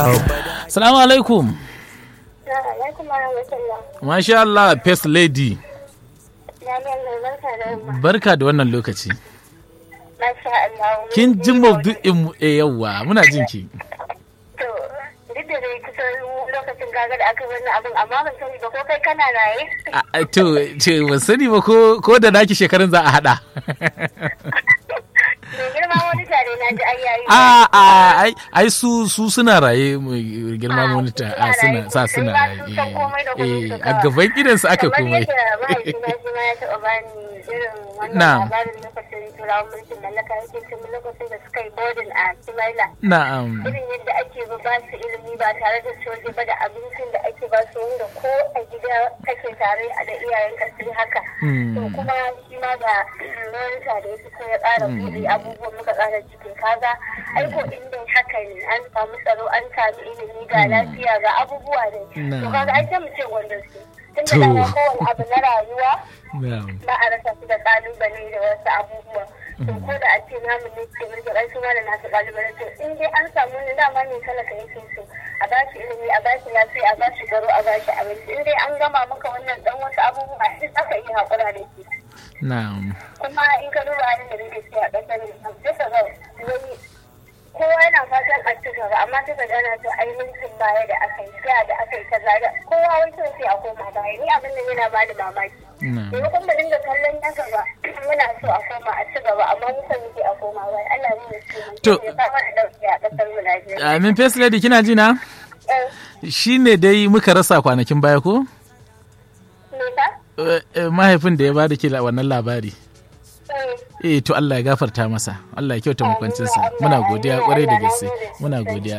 Salamu alaikum. Masha Allah, First Lady. Barka da wannan lokaci. Kin ji maudu'in mu e yawa muna jin ki. To, duk da dai kusan lokacin gaga da aka wannan abin amma ban sani ba ko kai kana raye? A- a- To, ce ban sani ba ko ko da naki shekarun za a hada. Mai girma wani tare na ji ai yayi. A a ai ai su su suna raye mu girma monita a suna sa suna raye. Eh, eh, a gaban gidan su aka komai. Kamar yadda mahaifina shi ma ya taɓa bani irin wannan Na'am. labarin lokacin turawan mulkin mallaka yake cin lokacin da suka yi boarding a Simaila. Na'am. irin yadda ake ba ba su ilimi ba tare da soje ba da abincin da ake ba su wanda ko a gida kake tare da iyayen ka sai haka Hmm. to kuma shi ma da lorita da ya fito ya ƙara buɗe abubuwan muka ƙara cikin kaga aiko inda haka ne an samu tsaro an samu ilimi ga lafiya ga abubuwa ne to Na'am. kaga ai sai mu ce wanda su To. tun da dama kowane abu na rayuwa Na'am. ba a rasa su da kalubale da wasu abubuwa to ko da a ce namu ne ke mulki rai su ma da nasu kalubale to in dai an samu ne dama ne talaka yake so a ba shi ilimi a ba shi lafiya a ba shi garo a ba shi abinci in dai an gama maka wannan dan wasu abubuwa in aka yi haƙura da shi Na'am. kuma in ka duba halin da nake ciki a ƙasar nan sai ka ga wani kowa yana fatan a ci gaba amma sai ka ga ana to ai mulkin baya da aka yi da da aka yi kaza da kowa wai so sai a koma baya ni abin nan yana bani mamaki Na'am. maimakon mu dinga kallon na gaba muna so a koma a ci gaba amma muka muke a koma baya Allah ne ya ce mun To- ya kama da dauki a ƙasar mu Najeriya Amin First Lady kina ji na? eh Shi ne dai muka rasa kwanakin baya ko? me ka Eh, eh, Mahaifin da ya bada ki la- wannan labari. eh Eh to Allah ya gafarta masa. Allah ya kyauta makwancinsa. Muna godiya kwarai da gaske. Muna godiya.